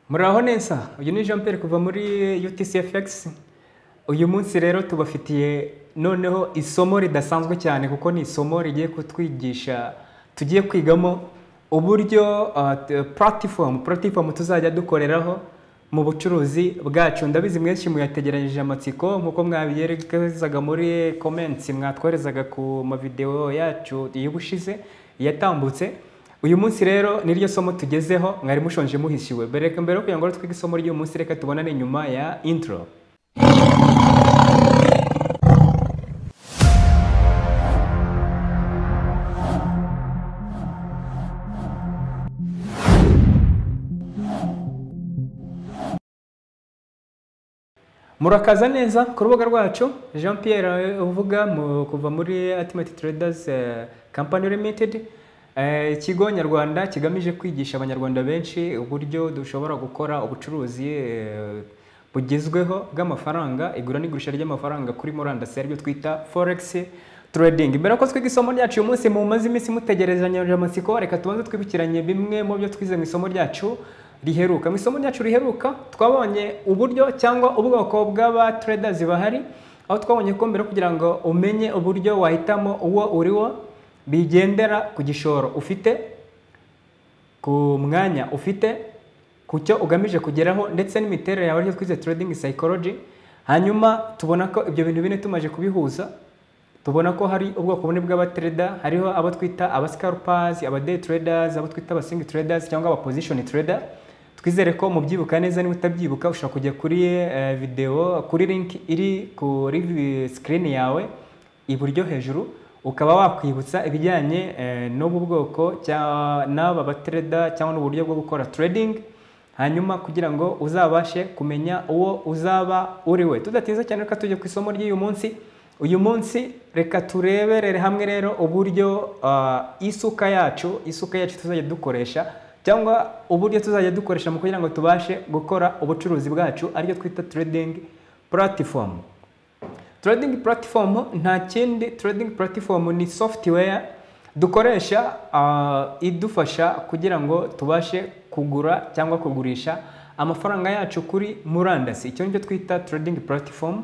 muraho neza uyu ni jean Pierre kuva muri utcfx uyu munsi rero tubafitiye noneho isomo ridasanzwe cyane kuko ni isomo rigiye kutwigisha tugiye kwigamo uburyo puratifomu puratifomu tuzajya dukoreraho mu bucuruzi bwacu ndabizi mwenshi muyategeranyije amatsiko nk'uko mwabigerezaga muri komenti mwatwoherezaga ku mavidewo yacu y'ubushize yatambutse uyu munsi rero niryo somo tugezeho mwari mushonje muhishiwe mbere mbere yo kugira ngo twige isomo ry'uyu munsi reka tubonane nyuma ya intro murakaza neza ku rubuga rwacu jean Pierre uvuga mu- kuva muri Ultimate Traders eh, Company Limited Eh, ikigo nyarwanda kigamije kwigisha abanyarwanda benshi uburyo dushobora gukora ubucuruzi eh, bugezweho bw'amafaranga igura n'igurisha ry'amafaranga kuri murandasi aribyo twita forex trading mbere ko twiga isomo ryacu uyu munsi mumaze iminsi mutegerezanyije amatsiko reka tubanze twibukiranye bimwe mu byo twize mu isomo ryacu riheruka mu isomo ryacu riheruka twabonye uburyo cyangwa ubwoko bw'aba traders bahari aho twabonye ko mbere kugira ngo umenye uburyo wahitamo uwo uriwo bigendera ku gishoro ufite ku mwanya ufite ku cyo ugamije kugeraho ndetse n'imiterere yawe aricyo twize trading psychology hanyuma tubona ko ibyo bintu bine tumaze kubihuza tubona ko hari ubwoko bune bw'abatreda hariho abo twita aba scalpers, aba day traders, abo twita aba swing traders cyangwa aba position trader twizere ko mubyibuka neza niba utabyibuka ushobora kujya kuri eh, video kuri link iri kuri vi- screen yawe iburyo hejuru ukaba wakwibutsa ibijyanye eh, n'ubu bwoko cya- n'aba batreda cyangwa n'uburyo bwo gukora trading hanyuma kugira ngo uzabashe kumenya uwo uzaba uri we tudatinze cyane reka tujye ku isomo ry'uyu munsi uyu munsi reka tureberere hamwe rero uburyo ah, isuka yacu isuka yacu tuzajya dukoresha cyangwa uburyo tuzajya dukoresha mu kugira ngo tubashe gukora ubucuruzi bwacu aricyo twita trading platform trading platform nta kindi trading platform ni software dukoresha ah, idufasha kugira ngo tubashe kugura cyangwa kugurisha amafaranga yacu kuri murandasi icyo nicyo twita trading platform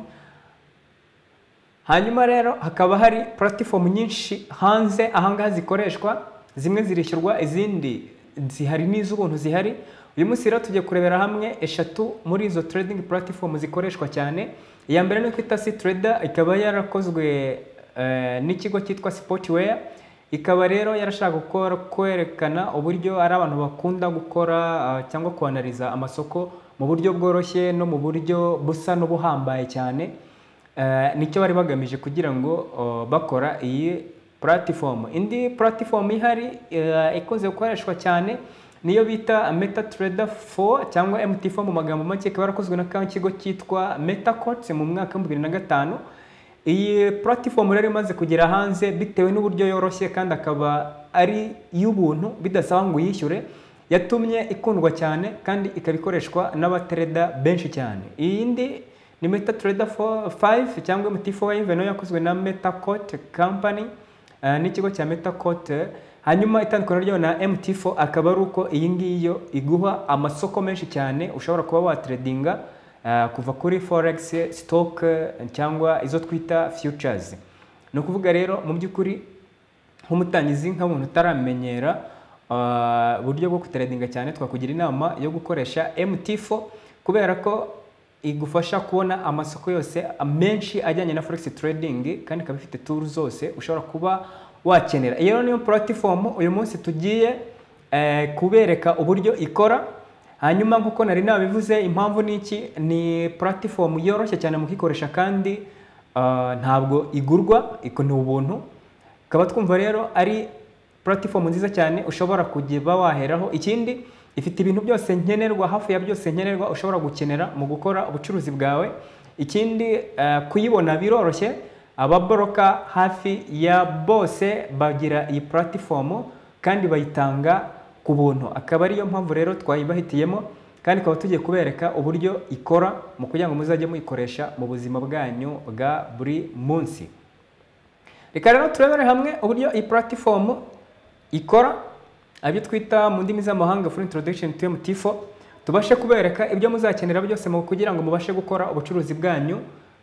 hanyuma rero hakaba hari platform nyinshi hanze ahangaha zikoreshwa zimwe zirishyurwa izindi zihari n'iz'ubuntu zihari uyu munsi rero tugiye kurebera hamwe eshatu muri izo trading platform zikoreshwa cyane iya mbere ni twita si trader ikaba yarakozwe eh, n'ikigo cyitwa sportware ikaba rero yarashaka gukora kwerekana uburyo ari abantu bakunda gukora ah, cyangwa kwanariza amasoko mu buryo bworoshye no mu buryo busa n'ubuhambaye cyane Eh, nicyo bari bagamije kugira ngo oh, bakora iyi platform indi platform ihari eh, ikunze gukoreshwa cyane niyo bita meta trader 4 cyangwa mt4 mu magambo make ikaba yarakozwe n'ikigo cyitwa metacots mu mwaka wa 2005 iyi platform rero imaze kugera hanze bitewe n'uburyo yoroshye kandi akaba ari iy'ubuntu bidasaba ngo uyishyure yatumye ikundwa cyane kandi ikaba ikoreshwa n'abatereda benshi cyane iyindi ni Meta Trader 4 5 cyangwa MT4 nayo yakozwe na MetaCoat Company eh, n'ikigo cya MetaCoat eh. hanyuma itandukaniro ryayo na MT4 akaba ari uko iyi ngiyi yo iguha amasoko menshi cyane ushobora kuba watredinga eh, kuva kuri forex stock eh, cyangwa izo twita futures ni ukuvuga rero mu by'ukuri nk'umutangizi nk'umuntu utaramenyera ah, uburyo bwo kutredinga cyane twakugira inama yo gukoresha MT4 kubera ko igufasha kubona amasoko yose menshi ajyanye na forex trading kandi ikaba ifite tool zose ushobora kuba wakenera iyo rero niyo platform uyu munsi tugiye eh, kubereka uburyo ikora hanyuma nk'uko nari nabivuze impamvu ni iki ni platform yoroshye cyane mu kuyikoresha kandi ah, ntabwo igurwa iko ni ubuntu tukaba twumva rero ari platform nziza cyane ushobora kujya waheraho ikindi ifite ibintu byose nkenerwa hafi ya byose nkenerwa ushobora gukenera mu gukora ubucuruzi bwawe ikindi eh, kuyibona biroroshye ababoroka hafi ya bose bagira iyi platform kandi bayitanga ku buntu akaba ariyo mpamvu rero twayibahitiyemo kandi tukaba tugiye kubereka uburyo ikora mu kugira ngo muzajye muyikoresha mu buzima bwanyu bwa buri munsi reka rero turebere hamwe uburyo iyi platform ikora abyo twita mu ndimi z'amahanga for introduction to MT4 tubashe kubereka ibyo muzakenera byose mu kugira ngo mubashe gukora ubucuruzi bwanyu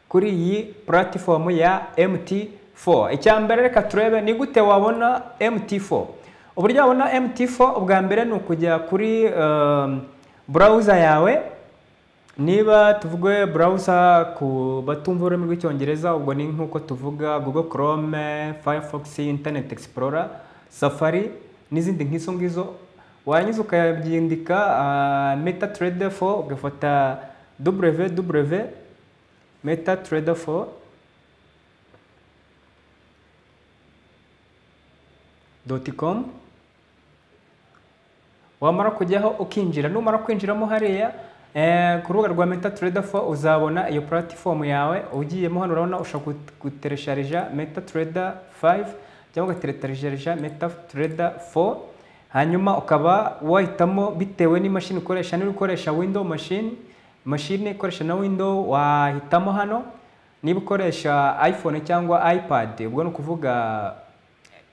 kuri iyi puratifomu ya MT4 icya mbere reka turebe ni gute wabona MT4 uburyo wabona MT4 ubwa mbere ni ukujya kuri um, browser yawe niba tuvuge browser ku batumva ururimi rw'icyongereza ubwo ni nk'uko tuvuga google chrome firefox internet explorer safari n'izindi nk'izo ngizo wanyuze ukabyandika uh, metatrader 4 ugafata www metatrader 4 com wamara kujyaho ukinjira numara kwinjiramo hariya ku rubuga rwa meta trader 4 uzabona iyo platform yawe ugiyemo hano urabona ushobora guteresharija meta trader 5 cyangwa ugateresharija meta trader 4 hanyuma ukaba wahitamo bitewe n'imashini ukoresha niba ukoresha window machine mashine ikoresha na window wahitamo hano niba ukoresha iphone cyangwa ipad ubwo ni ukuvuga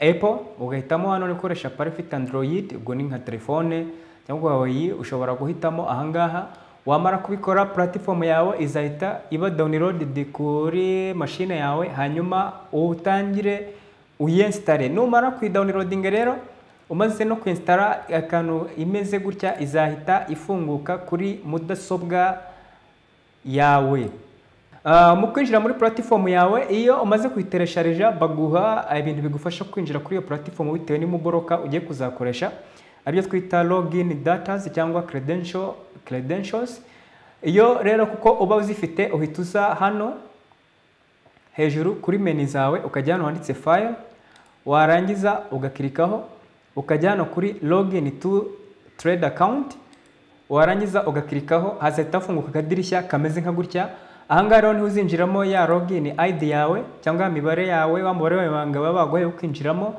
apple ugahitamo hano ukoresha parifite android ubwo ni nka telefone cyangwa huawei ushobora guhitamo ahangaha wamara kubikora platform yawe izahita iba downloaded kuri mashine yawe hanyuma utangire uyinsitare numara kuyidownloadinga rero umaze no kwinsitara akantu imeze gutya izahita ifunguka kuri mudasobwa yawe mu kwinjira muri platform yawe iyo umaze kuyiteresharija baguha ibintu bigufasha kwinjira kuri iyo platform bitewe n'imuboroka ugiye kuzakoresha aribyo twita login datas cyangwa credential credentials iyo rero kuko uba uzifite uhita uza hano hejuru kuri menu zawe ukajya hano handitse file warangiza ugakirikaho ukajya hano kuri login to trade account warangiza ugakirikaho hazahita hafunguka akadirishya kameze nka gutya ahangaha rero niho uzinjiramo ya login ID yawe cyangwa imibare yawe wa mubare w'ibanga baba baguhaye ukinjiramo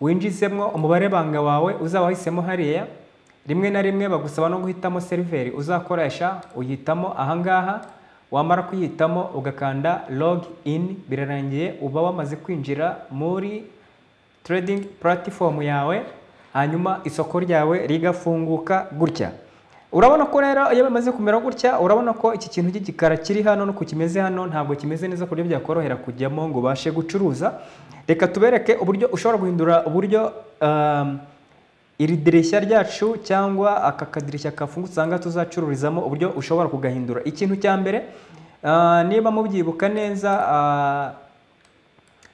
winjizemo umubare banga wawe uzaba wahisemo hariya rimwe na rimwe bagusaba no guhitamo seriveri uzakoresha uhitamo ahangaha wamara kuyihitamo ugakanda log in birarangiye uba wamaze kwinjira muri trading platform yawe hanyuma isoko ryawe rigafunguka gutya urabona ko rero iyo bimaze kumera gutya urabona ko iki kintu cy'igikara kiri hano no kimeze hano ntabwo kimeze neza ku buryo byakorohera kujyamo ngo ubashe gucuruza reka tubereke uburyo ushobora guhindura uburyo iri dirishya ryacu cyangwa aka kadirishya kafungutse aha ngaha tuzacururizamo uburyo ushobora kugahindura ikintu cya mbere niba mubyibuka neza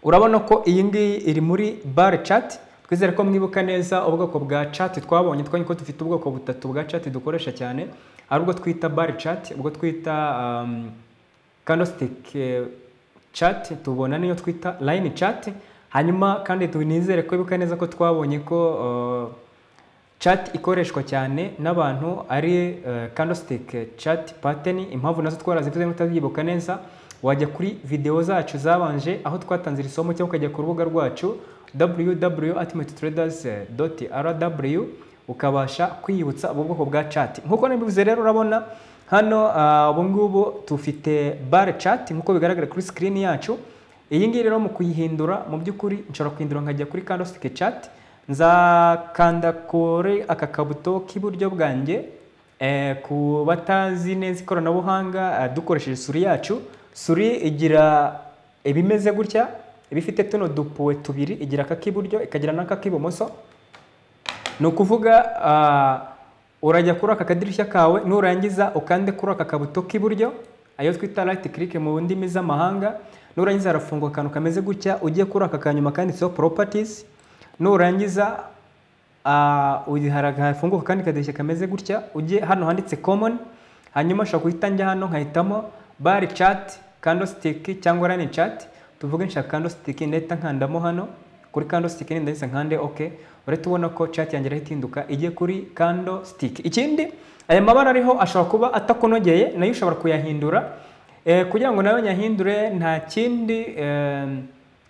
urabona ko iyi ngiyi iri muri bare cati twizere ko mwibuka neza ubwoko bwa chat twabonye twabonye ko dufite ubwoko butatu bwa chat dukoresha cyane ari ubwo twita bar chat ubwo twita candlestick chat tubona n'iyo twita line chat hanyuma kandi tunizere ko bibuka neza ko twabonye ko chat ikoreshwa cyane n'abantu ari candlestick chat pattern impamvu nazo twarazivuze nk'utazyibuka neza wajya kuri videwo zacu zabanje aho twatanze iri somo cyangwa ukajya ku rubuga rwacu www.ultimatetraders.rw ukabasha kwiyibutsa ubu bwoko bwa chat nkuko nabivuze rero urabona hano ubu ngubu tufite bar chat nkuko bigaragara kuri screen yacu iyi ngiyi rero mu kuyihindura mu by'ukuri nshobora kuhindura nkajya kuri candlestick chat nzakanda kuri aka kabuto k'iburyo bwanjye ku batazi neza ikoranabuhanga dukoresheje suri yacu suri igira ibimeze gutya iba ifite tuno dupuwe tubiri igira aka k'iburyo ikagira n'aka k'ibumoso ni ukuvuga urajya kuri aka kadirishya kawe nurangiza ukande kuri aka kabuto k'iburyo ayo twita rayiti kirike mu ndimi z'amahanga nurangiza harafunguka akantu kameze gutya ujye kuri aka kanyuma kanditseho poropatizi nurangiza hafunguka akandi kadirishya kameze gutya ujye hano handitse komoni hanyuma ushobora guhita njya hano nkahitamo bari cati kandositiki cyangwa rani cati tuvuge nshaka candlestick ndahita nkandamo hano kuri candlestick ndahise nkande ok urahita ubona ko chat yanjye irahinduka igiye kuri candlestick ikindi aya mabara ariho ashobora kuba atakunogeye nayo ushobora kuyahindura kugira ngo nayo nyahindure nta kindi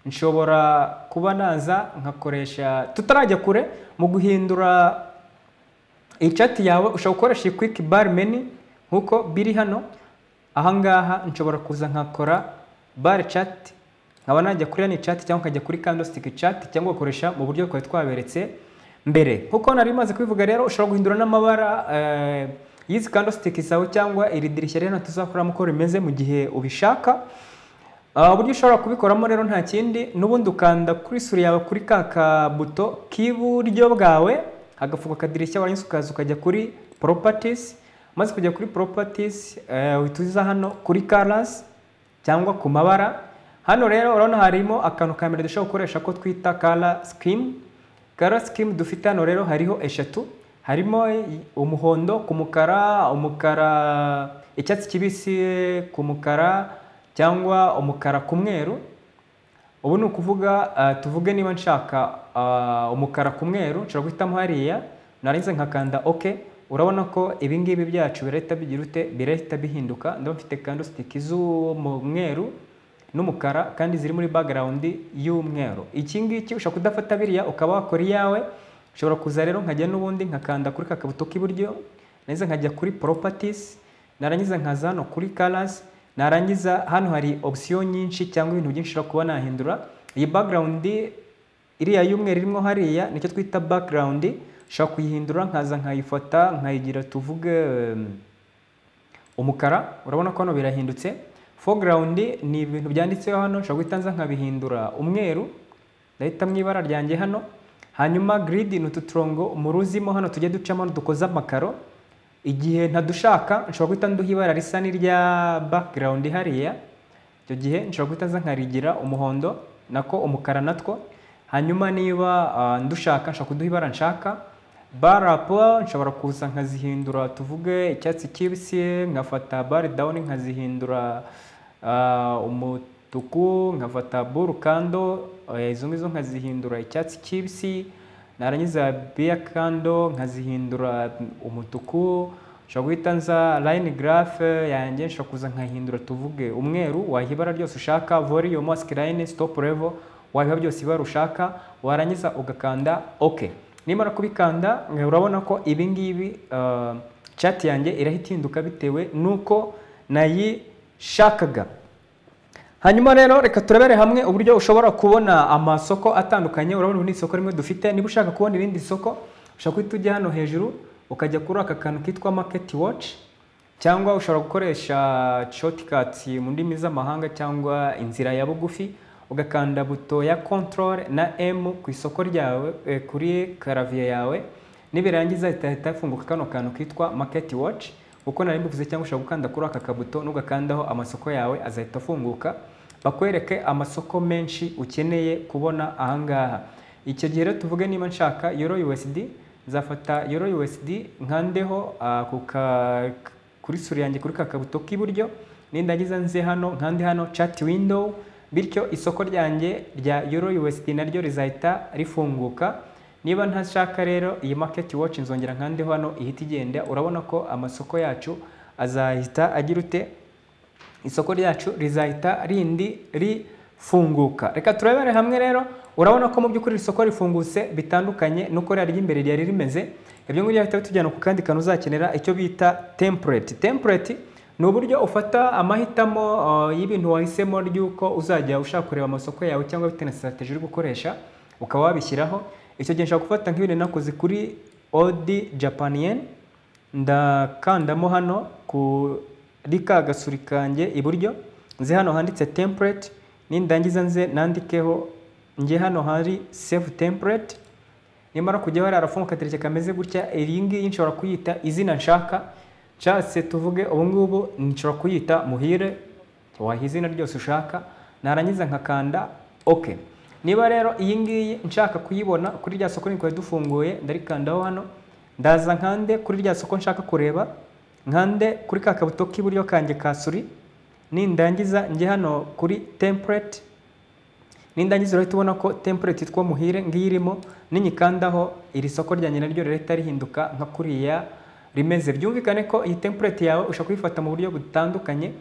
nshobora kuba naza nkakoresha tutarajya kure mu guhindura iyi chat yawe ushobora gukoresha iyi quick bar menu nk'uko biri hano ahangaha nshobora kuza nkakora bar chat nkaba najya kuri yani chat cyangwa nkajya kuri candlestick chat cyangwa ugakoresha mu buryo twari twaberetse mbere nkuko nari maze kubivuga rero ushobora guhindura n'amabara y'izi candlestick zawe cyangwa iri dirishya rero tuzakoramo uko rimeze mu gihe ubishaka Ah, uburyo ushobora kubikoramo rero nta kindi n'ubundi ukanda kuri suri yawe kuri ka kabuto k'iburyo bwawe hagafuka akadirishya warangiza ukaza ukajya kuri properties maze kujya kuri properties eh, uhita uza hano kuri colors cyangwa ku mabara hano rero urabona harimo akantu ka mbere dushobora gukoresha ko twita color scheme color scheme dufite hano rero hariho eshatu harimo umuhondo ku mukara umukara icyatsi kibisi ku mukara cyangwa umukara ku mweru ubu ni ukuvuga ah, tuvuge niba nshaka ah, umukara ku mweru nshobora guhitamo hariya narinze nkakanda ok urabona ko ibingibi byacu birahita bigira ute birahita bihinduka ndaba mfite candlestick z'umweru n'umukara kandi ziri muri background y'umweru iki ngiki ushobora kudafata biriya ukaba wakora iyawe ushobora kuza rero nkajya n'ubundi nkakanda kuri kakabuto k'iburyo narangiza nkajya kuri properties narangiza nkaza hano kuri colors narangiza hano hari option nyinshi cyangwa ibintu byinshi ushobora kuba nahindura iyi background iriya y'umweru irimo hariya nicyo twita background ushobora kuyihindura nkaza nkayifata nkayigira tuvuge em, umukara urabona ko hano birahindutse foreground ni ibintu byanditseho hano nshobora guhita nza nkabihindura umweru ndahita mu ibara ryanjye hano hanyuma grid ni utu turongo mu ruzimo hano tujya ducamo dukoze amakaro igihe ntadushaka nshobora guhita nduha ibara risa n'irya background hariya icyo gihe nshobora guhita nza nkarigira umuhondo nako umukara natwo hanyuma niba ah, ndushaka nshobora kuduha ibara nshaka barapo nshobora kuza nkazihindura tuvuge icyatsi kibisi nkafata bare dawuni nkazihindura ah, umutuku nkafata burukando eh, izo ngizo nkazihindura icyatsi kibisi narangiza biya kando nkazihindura umutuku nshobora guhita nza line graph yanjye nshobora kuza nkahindura tuvuge umweru wayiha ibara ryose ushaka volume mask line stop level wabiha byose ibara ushaka warangiza ugakanda ok nimara kubikanda eh, urabona ko ibi ngibi ah, chat yanjye irahita ihinduka bitewe n'uko nayishakaga hanyuma rero reka turebere hamwe uburyo ushobora kubona amasoko atandukanye urabona ubu ni isoko rimwe dufite niba ushaka kubona irindi soko ushobora guhita ujya hano hejuru ukajya kuri aka kantu kitwa market watch cyangwa ushobora gukoresha shortcuts mu ndimi z'amahanga cyangwa inzira ya bugufi ugakanda buto ya control na M ku isoko ryawe eh, kuri karaviye yawe nibirangiza itahita ifunguka kano kantu kitwa market watch uko nari mbivuze cyangwa ushobora gukanda kuri aka kabuto n'ugakandaho amasoko yawe azahita afunguka bakwereke amasoko menshi ukeneye kubona ahangaha icyo gihe rero tuvuge niba nshaka euro USD nzafata euro USD nkandeho ah, ku ka- kuri sura yanjye kuri ka kabuto k'iburyo nindagiza nze hano nkande hano chat window bityo isoko ryanjye rya euro USD naryo rizahita rifunguka niba ntashaka rero iyi market watch nzongera nkandeho hano ihita igenda urabona ko amasoko yacu azahita agira ute isoko ryacu rizahita rindi rifunguka reka turebere hamwe rero urabona ko mu by'ukuri iri soko rifungutse bitandukanye nuko ririya ry'imbere ryari rimeze ibyo ngibyo bihita bitujyana ku kandi kantu uzakenera icyo bita template template ni uburyo ufata amahitamo uh, y'ibintu wahisemo ry'uko uzajya ushaka kureba amasoko yawe cyangwa bitewe na strategy uri gukoresha ukaba wabishyiraho icyo gihe nshaka gufata nk'ibintu nakoze kuri odi japan yen ndakandamo hano kuri ka gasuri kanjye iburyo nze hano handitse template nindangiza nze nandikeho nge hano hari save template nimara kujyaho hariya harafunguka akadirishya kameze gutya iyi ngiyi nshobora kuyita izina nshaka nshatse tuvuge ubu ngubu nshobora kuyita muhire waha izina ryose ushaka narangiza nkakanda ok niba rero iyi ngiyi nshaka kuyibona kuri rya soko niko dufunguye ndarikandaho hano ndaza nkande kuri rya soko nshaka kureba nkande kuri ka kabuto k'iburyo kanjye ka suri nindangiza njye hano kuri template nindangiza urahita ubona ko template yitwa muhire ngiyi irimo ninyikandaho iri soko ryanjye naryo rirahita rihinduka nka kuriya rimeze byumvikane ko iyi template yawe ushobora kuyifata mu buryo butandukanye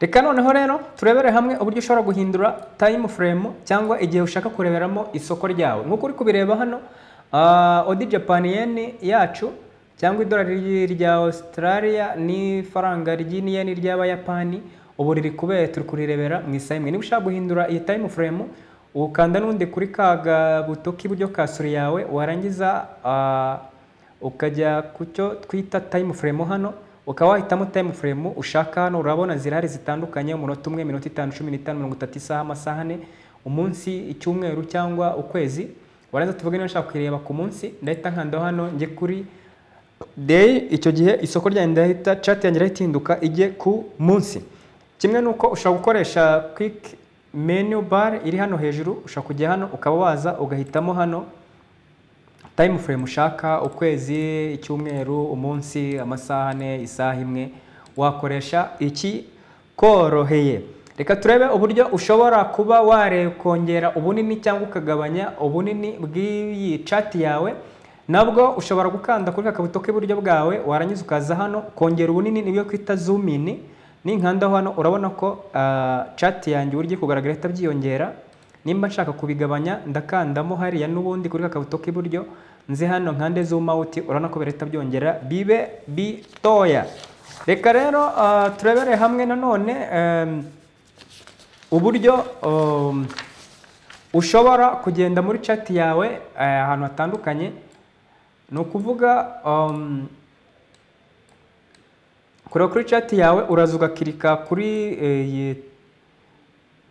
reka noneho rero turebere hamwe uburyo ushobora guhindura time frame cyangwa igihe ushaka kureberamo isoko ryawe nk'uko uri kubireba hano ah, odi japan yen yacu cyangwa idolari rya australia n'ifaranga ry'iyeni ry'abayapani ubu riri kubera turi kurirebera mu isaha imwe niba ushaka guhindura iyi time frame ukanda n'undi kuri ka gabuto k'iburyo ka suri yawe warangiza ah, ukajya ku cyo twita time frame hano ukaba wahitamo time frame ushaka hano urabona zirahari zitandukanye umunota umwe minota itanu cumi n'itanu mirongo itatu isaha amasaha ane umunsi icyumweru cyangwa ukwezi warangiza tuvuge niba ushaka kuyireba ku munsi ndahita nkandaho hano njye kuri day icyo gihe isoko ryanjye ndahita chat yanjye irahita ihinduka ijye ku munsi kimwe n'uko ushobora gukoresha quick menu bar iri hano hejuru ushobora kujya hano ukaba waza ugahitamo hano time frame ushaka ukwezi icyumweru umunsi amasaha ane isaha imwe wakoresha iki koroheye reka turebe uburyo ushobora kuba wakongera ubunini cyangwa ukagabanya ubunini bw'iyi cati yawe nabwo ushobora gukanda kuri akabuto k'iburyo bwawe warangiza ukaza hano kongera ubunini nibyo kwita zoom in ninkandaho hano urabona ko cati yanjye uburyo kugaragara ihita byiyongera nimba nshaka kubigabanya ndakandamo hariya n'ubundi kuri kakabuto k'iburyo nze hano nkande zoom out urabona ko birahita byongera bibe bitoya reka rero turebere hamwe nanone uburyo ushobora kugenda muri chat yawe ahantu hatandukanye ni ukuvuga kureba kuri chat yawe uraza ugakirika kuri iyi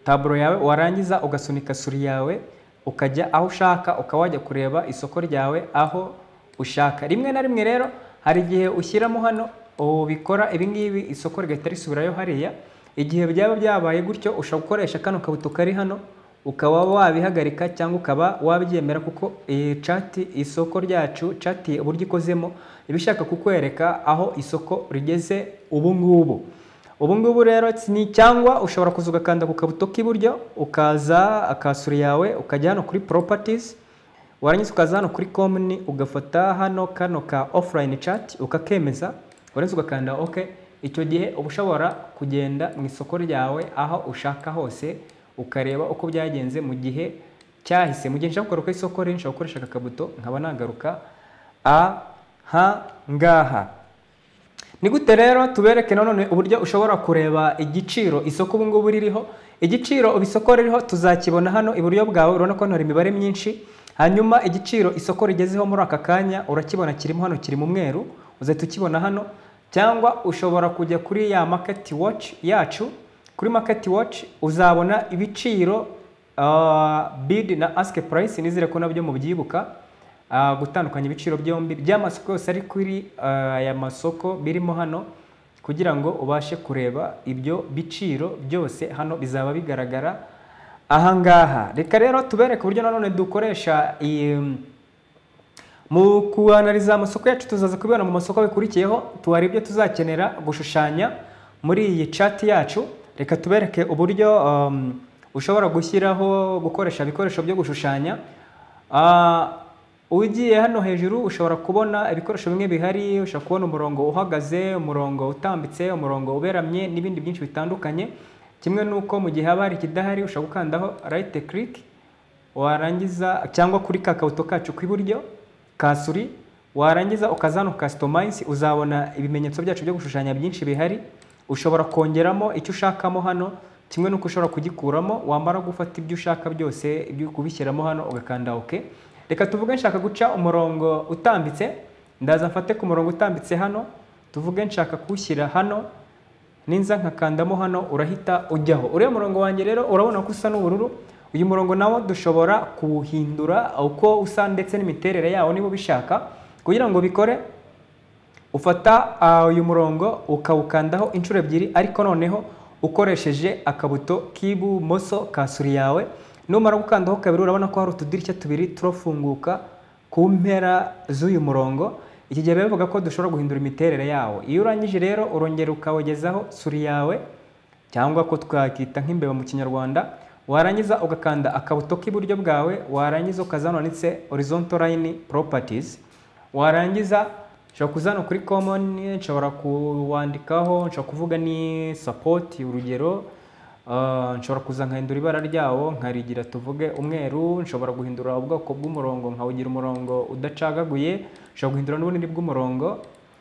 taburo yawe warangiza ugasunika suri yawe ukajya aho ushaka ukaba wajya kureba isoko ryawe aho ushaka rimwe na rimwe rero hari igihe ushyiramo hano ubikora ibingibi isoko rigahita risubirayo hariya igihe byaba byabaye gutyo ushobora gukoresha kano kabuto kari hano ukaba wabihagarika cyangwa ukaba wabyemera kuko iyi cati isoko ryacu cati uburyo ikozemo iba ishaka kukwereka aho isoko rigeze ubu ngubu ubu ngubu rero ni cyangwa ushobora kuza ugakanda ku kabuto k'iburyo ukaza akasuri yawe ukajya hano kuri properties warangiza ukaza hano kuri komuni ugafata hano kano ka offline chat ukakemeza warangiza ugakanda ok icyo gihe uba ushobora kugenda mu isoko ryawe aho ushaka hose ukareba uko byagenze mu gihe cyahise mu gihe nshaka kugaruka isoko rero nshobora gukoresha aka kabuto nkaba nagaruka aha ngaha ni gute rero tubereke nanone uburyo ushobora kureba igiciro isoko ubu ngubu ririho igiciro isoko ririho tuzakibona hano iburyo bwawe urabona ko hari imibare myinshi hanyuma igiciro isoko rigezeho muri aka kanya urakibona kirimo hano kiri mu mweru uzahita ukibona hano cyangwa ushobora kujya kuri ya market watch yacu kuri market watch uzabona ibiciro bid na ask price nizere ko nabyo mubyibuka gutandukanya ibiciro byombi by'amasoko yose ari kuri aya masoko birimo hano kugira ngo ubashe kureba ibyo biciro byose hano bizaba bigaragara aha ngaha reka rero tubereke uburyo nanone dukoresha mu kuanariza amasoko yacu tuzaza kubibona mu masoko bikurikiyeho tuwari ibyo tuzakenera gushushanya muri iyi cati yacu reka tubereke uburyo ushobora gushyiraho gukoresha ibikoresho byo gushushanya ugiye hano hejuru ushobora kubona ibikoresho bimwe bihari ushobora kubona umurongo uhagaze umurongo utambitse umurongo uberamye n'ibindi byinshi bitandukanye kimwe n'uko mu gihe haba hari ikidahari ushobora gukandaho rayite kiriki warangiza cyangwa kuri ka kabuto kacu k'iburyo kasuri warangiza ukaza hano kasitomayizi uzabona ibimenyetso byacu byo gushushanya byinshi bihari ushobora kongeramo icyo ushakamo hano kimwe n'uko ushobora kugikuramo wamara gufata ibyo ushaka byose ibyo kubishyiramo hano ugakanda oke reka tuvuge nshaka guca umurongo utambitse ndaza mfate ku murongo utambitse hano tuvuge nshaka kuwushyira hano ninza nkakandamo hano urahita ujyaho uriya murongo wanjye rero urabona ko usa n'ubururu uyu murongo nawo dushobora kuwuhindura uko usa ndetse n'imiterere yawo niba ubishaka kugira ngo bikore ufata uyu murongo ukawukandaho inshuro ebyiri ariko noneho ukoresheje akabuto k'ibumoso kasuri yawe numara gukandaho kabiri urabona ko hari utudirishya tubiri turafunguka ku mpera z'uyu murongo iki gihe bivuga ko dushobora guhindura imiterere yawo iyo urangije rero urongera ukawogezaho suri yawe cyangwa ko twakita nk'imbeba mu kinyarwanda warangiza ugakanda akabuto k'iburyo bwawe warangiza ukazana ndetse horizontal line properties warangiza nshobora kuzana kuri common nshobora kuwandikaho nshobora kuvuga ni support urugero nshobora kuza nkahindura ibara ryawo nkarigira tuvuge umweru nshobora guhindura ubwoko bw'umurongo nkawugira umurongo udacagaguye nshobora guhindura n'ubunini bw'umurongo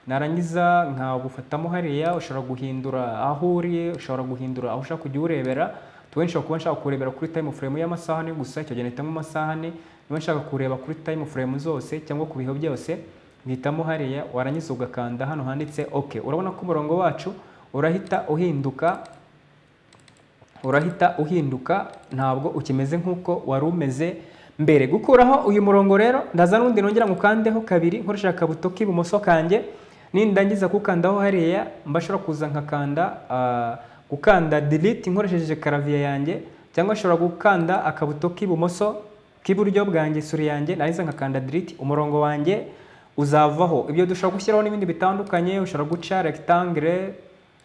narangiza nkagufatamo hariya ushobora guhindura aho uri ushobora guhindura aho ushaka kujya uwurebera tuwe nshobora kuba nshaka kurebera kuri time frame y'amasaha gusa icyo gihe mpitamo amasaha niba nshaka kureba kuri time frame zose cyangwa ku bihe byose uhitamo hariya warangiza ugakanda hano handitse ok urabona ko umurongo wacu urahita uhinduka urahita uhinduka ntabwo ukimeze nk'uko wari umeze mbere gukuraho uyu murongo rero ndaza n'undi nongera ngo ukandeho kabiri nkoresha akabuto k'ibumoso kanjye nindangiza kukandaho hariya mbashobora kuza nkakanda gukanda delete nkoresheje karaviya yanjye cyangwa nshobora gukanda akabuto k'ibumoso k'iburyo bwanjye isuri yanjye narangiza nkakanda delete umurongo wanjye uzavaho ibyo dushobora gushyiraho n'ibindi bitandukanye ushobora guca rectangle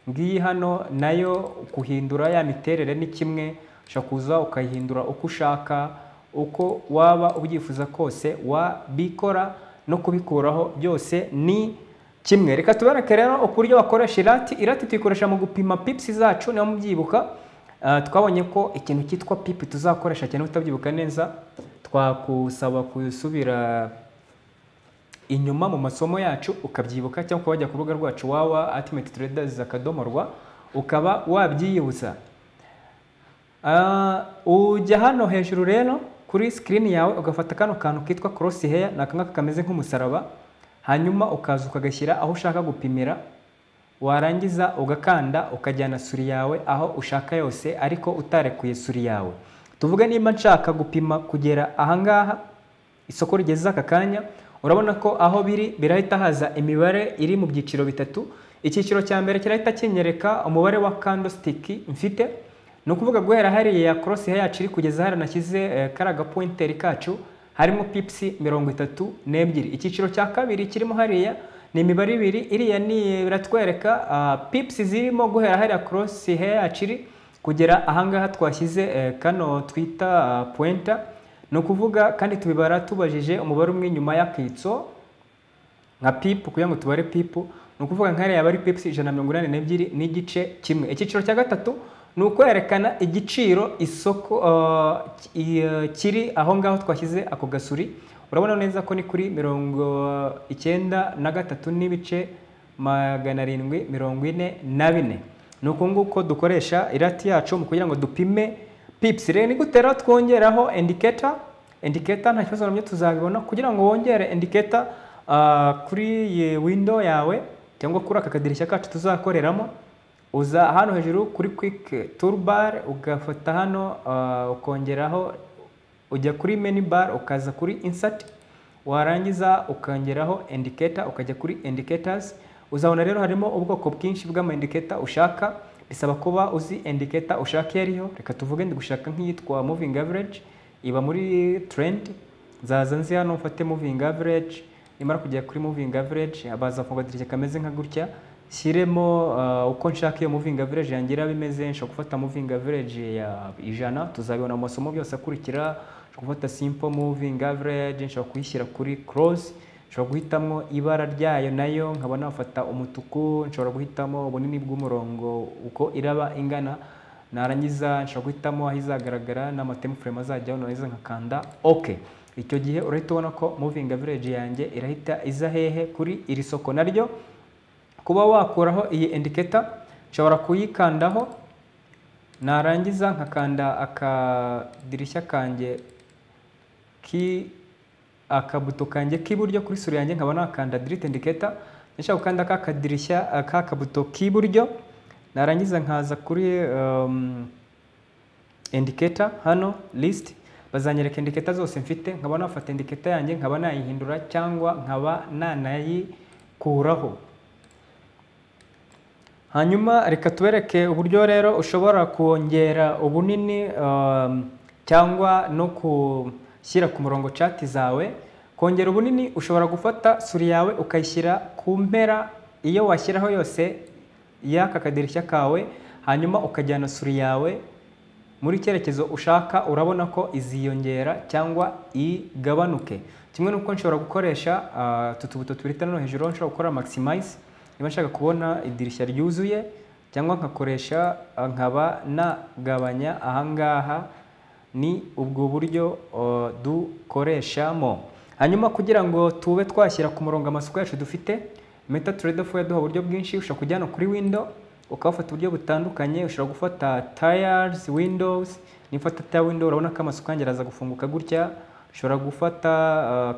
ngiyi hano nayo guhindura ya miterere ni kimwe ushobora kuza ukayihindura uko ushaka uko waba ubyifuza kose wabikora no kubikuraho byose ni kimwe reka tubereke rero uburyo bakoresha irati irati tuyikoresha mu gupima pipisi zacu niba mubyibuka twabonye ko ikintu cyitwa pipi tuzakoresha cyane utabyibuka neza twakusaba gusubira inyuma mu masomo yacu ukabyibuka cyangwa ukaba wajya ku rubuga rwacu wawa atimeti traders akadomo rwa ukaba wabyiyibutsa ujya hano hejuru rero kuri sikirini yawe ugafata kano kantu kitwa korosi heya ni akangaka kameze nk'umusaraba hanyuma ukaza ukagashyira aho ushaka gupimira warangiza ugakanda ukajyana suri yawe aho ushaka yose ariko utarekuye suri yawe tuvuge niba nshaka gupima kugera ahangaha isoko rigeze aka kanya urabona ko aho biri birahita haza imibare iri mu byiciro bitatu icyiciro cya mbere kirahita kinyereka umubare wa kandositiki mfite ni ukuvuga guhera hariya korosi yacu iri kugeza hariya nashyize kariya gapointeri kacu harimo pipisi mirongo itatu n'ebyiri icyiciro cya kabiri kirimo hariya ni imibare ibiri iriya ni biratwereka pipisi zirimo guhera hariya korosi yacu iri kugera ahangaha twashyize kano twita puwenta ni ukuvuga kandi tubibara tubajije umubare umwe nyuma y'akitso nka pipu kugira ngo tubare pipu ni ukuvuga nka yaba ari pipu ijana na mirongo inani n'ebyiri n'igice kimwe icyiciro cya gatatu ni ukwerekana igiciro isoko kiri aho ngaho twashyize ako gasuri urabona neza ko ni kuri mirongo icyenda na gatatu n'ibice magana arindwi mirongo ine na bine ni uku nguko dukoresha irati yacu mu kugira ngo dupime pips rero ni gute rero twongeraho indicator indicator nta kibazo nabyo tuzabibona kugira ngo wongere indicator kuri iyi window yawe cyangwa kuri aka kadirishya kacu tuzakoreramo uza hano hejuru kuri quick toolbar ugafata hano ukongeraho ujya kuri menu bar ukaza kuri insert warangiza ukongeraho indicator ukajya kuri indicators uzabona rero harimo ubwoko bwinshi bw'ama indicator ushaka bisaba kuba uzi indicator ushaka iyo ariyo reka tuvuge ndi gushaka nk'iyitwa moving average iba muri trend nzaza nzi hano mfate moving average nimara kugera kuri moving average abaza kugadirishya kameze nka gutya shyiremo uko nshaka iyo moving average yangira bimeze nshobora gufata moving average ya ijana tuzabibona mu masomo byose akurikira nshobora gufata simple moving average nshobora kuyishyira kuri cross nshobora guhitamo ibara ryayo nayo nkaba nafata umutuku nshobora guhitamo ubunini bw'umurongo uko iraba ingana narangiza nshobora guhitamo aho izagaragara n'amatemu frame azajyaho narangiza nkakanda ok icyo gihe urahita ubona ko moving average yanjye irahita iza hehe kuri iri soko naryo kuba wakuraho iyi indicator nshobora kuyikandaho narangiza nkakanda akadirishya kanjye ki akabuto kanjye k'iburyo kuri sura yanjye nkaba nakanda direct indicator nashaka gukanda ka kadirishya ka kabuto k'iburyo narangiza nkaza kuri um, indicator hano list bazanyereka indicator zose mfite nkaba nafata indicator yanjye nkaba nayihindura cyangwa nkaba nanayikuraho hanyuma reka tubereke uburyo rero ushobora kongera ubunini um, cyangwa no ku shyira ku murongo cati zawe kongera ubunini ushobora gufata suri yawe ukayishyira ku mpera iyo washyiraho yose y'aka kadirishya kawe hanyuma ukajyana suri yawe muri cyerekezo ushaka urabona ko iziyongera cyangwa igabanuke kimwe n'uko nshobora gukoresha utu tubuto tubiri hano hejuru nshobora gukora maximize niba nshaka kubona idirishya ryuzuye cyangwa nkakoresha nkaba nagabanya ahangaha ni ubwo buryo dukoreshamo hanyuma kugira ngo tube twashyira ku murongo amasoko yacu dufite meta turede fo yaduha uburyo bwinshi ushobora kujyana kuri windo ukabafata uburyo butandukanye ushobora gufata tayazi windows nifata taya windo urabona ko amasoko yanjye araza gufunguka gutya nshobora gufata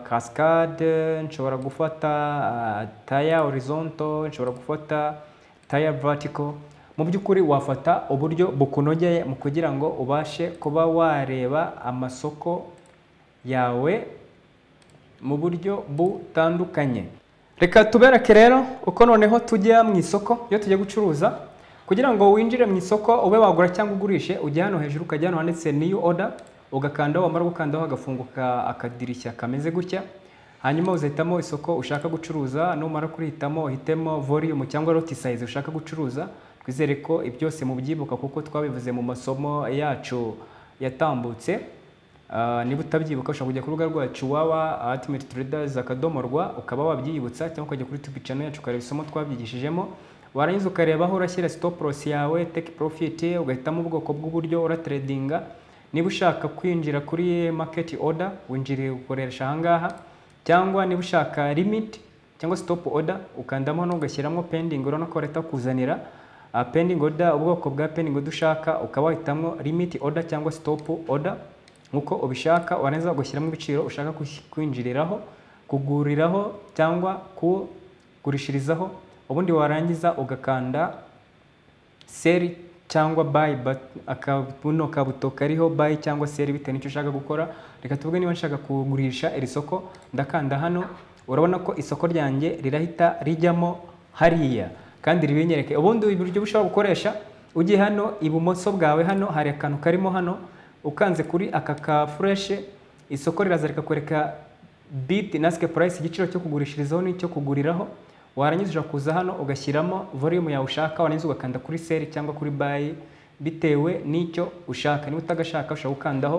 kasikade nshobora gufata taya horizonto nshobora gufata taya varitiko mu by'ukuri wafata uburyo bukunogeye mu kugira ngo ubashe kuba wareba amasoko yawe mu buryo butandukanye reka tubereke rero uko noneho tujya mu isoko iyo tujya gucuruza kugira ngo winjire mu isoko ube wagura cyangwa ugurishe ujya hano hejuru ukajya hano handitse niyu oda ugakandaho wamara gukandaho hagafunguka akadirishya kameze gutya hanyuma uzahitamo isoko ushaka gucuruza numara kurihitamo uhitemo volume cyangwa roti size ushaka gucuruza twizere ko byose mubyibuka kuko twabivuze mu masomo yacu yatambutse Ah, niba utabyibuka ushobora kujya ku rubuga rwacu waba ultimate traders akadomo rwa ukaba wabyiyibutsa cyangwa ukajya kuri tubi channel yacu ukareba isomo twabyigishijemo warangiza ukareba aho urashyira stop loss yawe take profit ugahitamo ubwoko bw'uburyo uratradinga niba ushaka kwinjira kuri market order winjire ukoresha ahangaha cyangwa niba ushaka limit cyangwa stop order ukandamo hano ugashyiramo pending urabona ko leta kuzanira ah, pending order ubwoko bwa pending order ushaka ukaba wahitamo limit order cyangwa stop order nk'uko ubishaka warangiza ugashyiramo ibiciro ushaka kush- kwinjiriraho kuguriraho cyangwa kugurishirizaho ubundi warangiza ugakanda seri cyangwa bayi akabuno kabuto kariho bayi cyangwa seri bitewe n'icyo ushaka gukora reka tuvuge niba nshaka kugurisha iri soko ndakanda hano urabona ko isoko ryanjye rirahita rijyamo hariya kandi ribinyereke ubundi uburyo bushobora gukoresha ugiye hano ibumoso bwawe hano hari akantu karimo hano ukanze kuri aka ka fureshe isoko riraza rikakwereka biti nasike purayisi igiciro cyo kugurishirizaho n'icyo kuguriraho warangiza ushobora kuza hano ugashyiramo volume yawe ushaka warangiza ugakanda kuri seri cyangwa kuri bayi bitewe n'icyo ushaka niba utagashaka ushobora gukandaho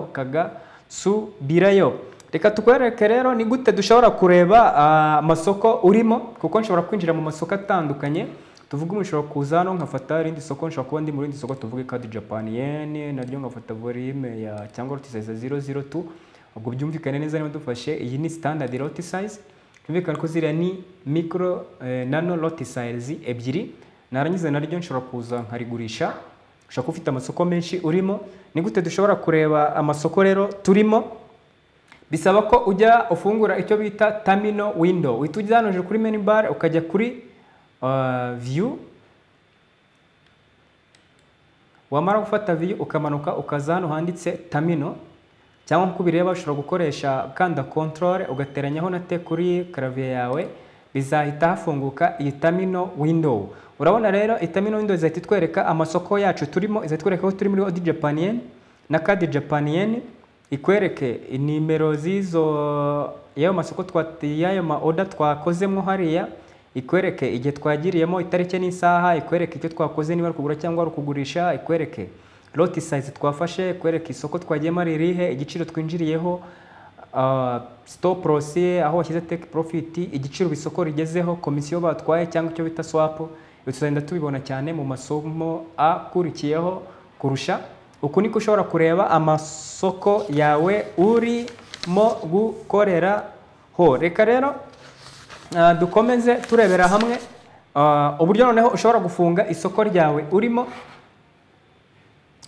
kagasubirayo reka tukwereke rero ni gute dushobora kureba ah, amasoko urimo kuko nshobora kwinjira mu masoko atandukanye tuvuge ubu nshobora kuza hano nkafata irindi soko nshobora kuba ndi mu rindi soko tuvuge kadi japan yen naryo nkafata volume ya cyangwa roti size zero zero tu ubwo byumvikane neza niba dufashe iyi ni standard roti size byumvikane ko ziriya ni micro eh, nano roti size ebyiri narangiza naryo nshobora kuza nkarigurisha ushobora kuba ufite amasoko menshi urimo ni gute dushobora kureba amasoko rero turimo bisaba ko ujya ufungura icyo bita terminal window uhita ujya hano hejuru kuri menu bar ukajya kuri uh, view wamara gufata view ukamanuka ukaza hano handitse terminal cyangwa nk'uko ubireba ushobora gukoresha ukanda control ugateranyaho na te kuri clavier yawe bizahita hafunguka iyi terminal window urabona rero iyi terminal window izahita itwereka amasoko yacu turimo izahita itwereka ko turi muri odi japanien na kadi japanien ikwereke nimero z'izo y'ayo masoko twa y'ayo ma order twakozemo hariya ikwereke igihe twagiriyemo itariki n'isaha ikwereke icyo twakoze niba ari ukugura cyangwa ari ukugurisha ikwereke loti size twafashe ikwereke isoko twagiyemo ari irihe igiciro twinjiriyeho ah, stop loss aho washyize take profit igiciro isoko rigezeho komisiyo batwaye cyangwa icyo bita swap ibi tuzagenda tubibona cyane mu masomo akurikiyeho kurusha uku niko ushobora kureba amasoko yawe urimo gukoreraho reka rero ah, dukomeze turebera hamwe ah, uburyo noneho ushobora gufunga isoko ryawe urimo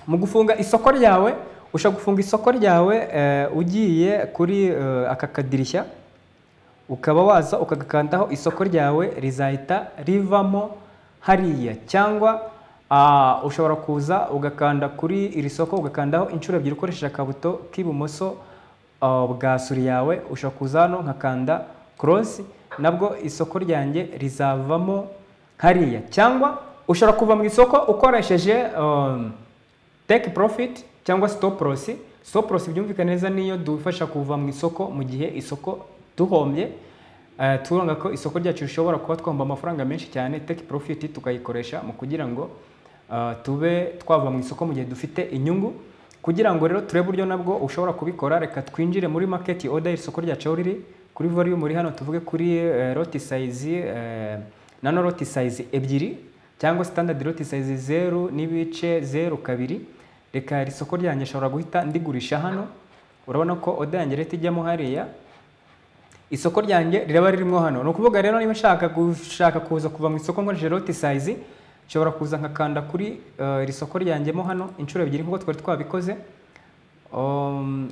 mu gufunga isoko ryawe ushobora gufunga isoko ryawe eh, ugiye kuri eh, aka kadirishya ukaba waza ukagakandaho isoko ryawe rizahita rivamo hariya cyangwa ah, ushobora kuza ugakanda kuri iri soko ugakandaho inshuro ebyiri ukoresheje akabuto k'ibumoso ah, bwa suri yawe ushobora kuza hano nkakanda korosi nabwo isoko ryanjye rizavamo hariya cyangwa ushobora kuva mu isoko ukoresheje um, take profit cyangwa stop loss stop loss byumvikana neza niyo dufasha kuva mu isoko mu gihe isoko duhombye eh, turanga ko isoko ryacu rishobora kuba twahomba amafaranga menshi cyane take profit tukayikoresha mu kugira ngo ah, tube twava mu isoko mu gihe dufite inyungu kugira ngo rero turebe uburyo nabwo ushobora kubikora reka twinjire muri market order iri soko ryacu aho riri kuri volume muri hano tuvuge kuri eh, lot size eh, nano lot size ebyiri cyangwa standard lot size zeru n'ibice zeru kabiri reka iri soko ryanjye nshobora guhita ndigurisha hano urabona ko oda yanjye leta ijyamo hariya isoko ryanjye riraba ririmo hano ni ukuvuga rero niba nshaka gushaka kuza kuva mu isoko nkoresheje lot size nshobora kuza nkakanda kuri eh, iri soko ryanjyemo hano inshuro ebyiri nk'uko twari twabikoze Um,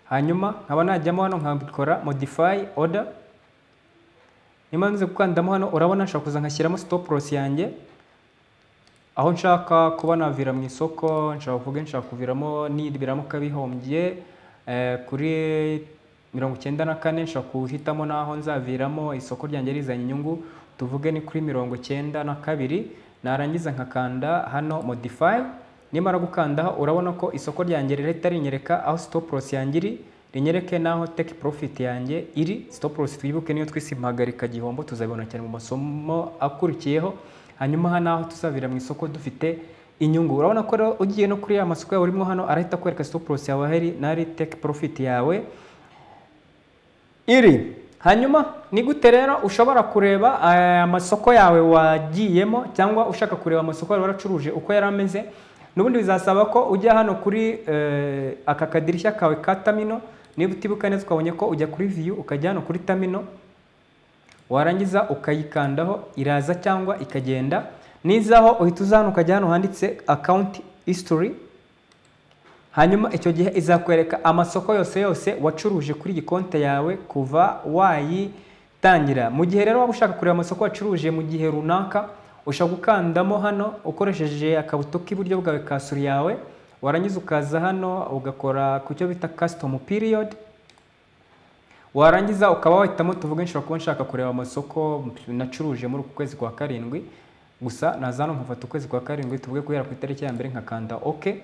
hanyuma nkaba najyamo hano nkabikora modify order niba nzi gukandamo hano urabona nshobora kuza nkashyiramo stop loss yanjye aho nshaka kuba navira mu isoko nshobora kuvuga nshaka kuviramo nidi biramuka bihombye eh, kuri mirongo icyenda na kane nshobora guhitamo n'aho nzaviramo isoko ryanjye rizanye inyungu tuvuge ni kuri mirongo icyenda na kabiri narangiza nkakanda hano modify nimara gukandaho urabona ko isoko ryanjye rihita rinyereka aho stop loss yanjye iri rinyereke n'aho take profit yanjye iri stop loss twibuke niyo twise impagarika gihombo tuzabibona cyane mu masomo akurikiyeho hanyuma hano aho tuzabira mu isoko dufite inyungu urabona ko rero ugiye no kuri ya masoko yawe urimo hano arahita akwereka stop loss yawe hari n'ahari take profit yawe iri hanyuma ni gute rero ushobora kureba eh, amasoko yawe wagiyemo cyangwa ushaka kureba amasoko yawe waracuruje uko yari ameze n'ubundi bizasaba ko ujya hano kuri eh, aka kadirishya kawe ka tamino niba utibuka neza ukabonye ko ujya kuri viyu ukajya hano kuri tamino warangiza ukayikandaho iraza cyangwa ikagenda nizaho uhita uza hano ukajya hano handitse account history hanyuma icyo gihe izakwereka amasoko yose yose wacuruje kuri iyi konti yawe kuva wayitangira mu gihe rero waba ushaka kureba amasoko wacuruje mu gihe runaka ushobora gukandamo hano ukoresheje akabuto k'iburyo bwawe ka suri yawe warangiza ukaza hano ugakora ku cyo bita custom period warangiza ukaba wahitamo tuvuge nshobora kuba nshaka kureba amasoko nacuruje muri uku kwezi kwa karindwi gusa nazano nkafata ukwezi kwa karindwi tuvuge guhera ku itariki ya mbere nkakanda oke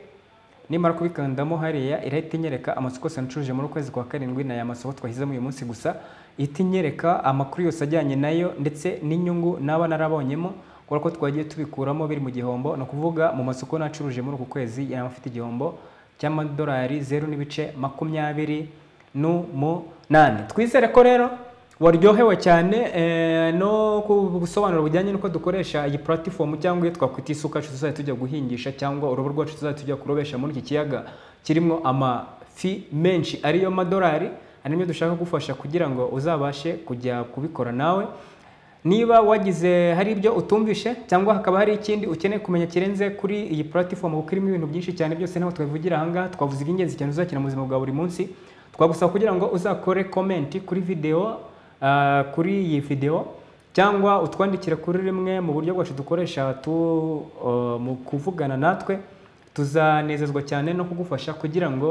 nimara kubikandamo hariya irahita inyereka amasoko yose ncuruje muri ukwezi kwa karindwi ni aya masoko twahisemo uyu munsi gusa ihita inyereka amakuru yose ajyanye nayo ndetse n'inyungu naba narabonyemo kubera ko twagiye tubikuramo biri mu gihombo ni ukuvuga mu masoko nacuruje muri uku kwezi yaba afite igihombo cy'amadolari zeru n'ibice makumyabiri n'umunani twizere ko rero waryohewe cyane eh, no gusobanura bujyanye n'uko dukoresha iyi platform cyangwa iyo twakwita isuka yacu tuzajya tujya guhingisha cyangwa urubo rwacu tuzajya tujya kurobesha muri iki kiyaga kirimo amafi menshi ariyo madolari ari nibyo dushaka gufasha kugira ngo uzabashe kujya kubikora nawe niba wagize hari ibyo utumvishe cyangwa hakaba hari ikindi ukeneye kumenya kirenze kuri iyi platform kuko irimo ibintu byinshi cyane byose ntabwo twabivugira ahangaha twavuze iby'ingenzi cyane uzakina mu buzima bwa buri munsi twagusaba kugira ngo uzakore komenti kuri videwo Uh, kuri iyi video cyangwa utwandikire kuri rimwe mu buryo bwacu dukoresha tu, uh, mu kuvugana natwe tuzanezezwa cyane no kugufasha kugira ngo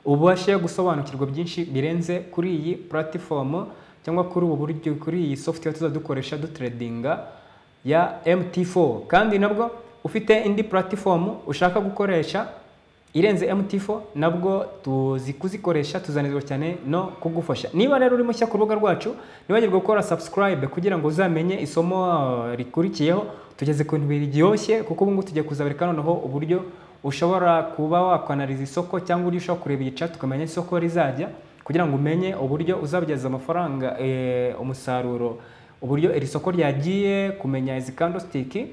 uh, ubashe gusobanukirwa byinshi birenze kuri iyi platform cyangwa kuri ubu buryo kuri iyi software tuzadukoresha dutradinga ya MT4 kandi nabwo ufite indi platform ushaka gukoresha irenze MT4 nabwo tuzi kuzikoresha tuzanezwa cyane no kugufasha niba rero uri mushya ku rubuga rwacu nibagirwe gukora subscribe kugira ngo uzamenye isomo uh, rikurikiyeho tugeze ku bintu biryoshye kuko ubu ngubu tugiye kuzabereka noneho uburyo ushobora kuba wakwanariza isoko cyangwa uburyo ushobora kureba iyi chart ukamenya isoko rizajya kugira ngo umenye uburyo uzabyaza amafaranga e, umusaruro uburyo iri soko ryagiye kumenya izi candlestick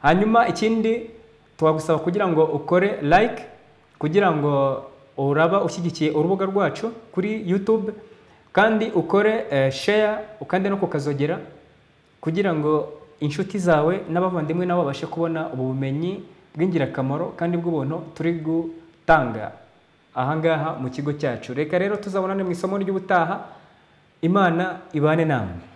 hanyuma ikindi twagusaba kugira ngo ukore like kugira ngo uraba ushyigikiye urubuga rwacu kuri YouTube kandi ukore share ukande no kukazogera kugira ngo inshuti zawe n'abavandimwe nabo babashe kubona ubu bumenyi bw'ingirakamaro kandi bw'ubuntu turi gutanga ahangaha mu kigo cyacu reka rero tuzabonane mu isomo ry'ubutaha imana ibane namwe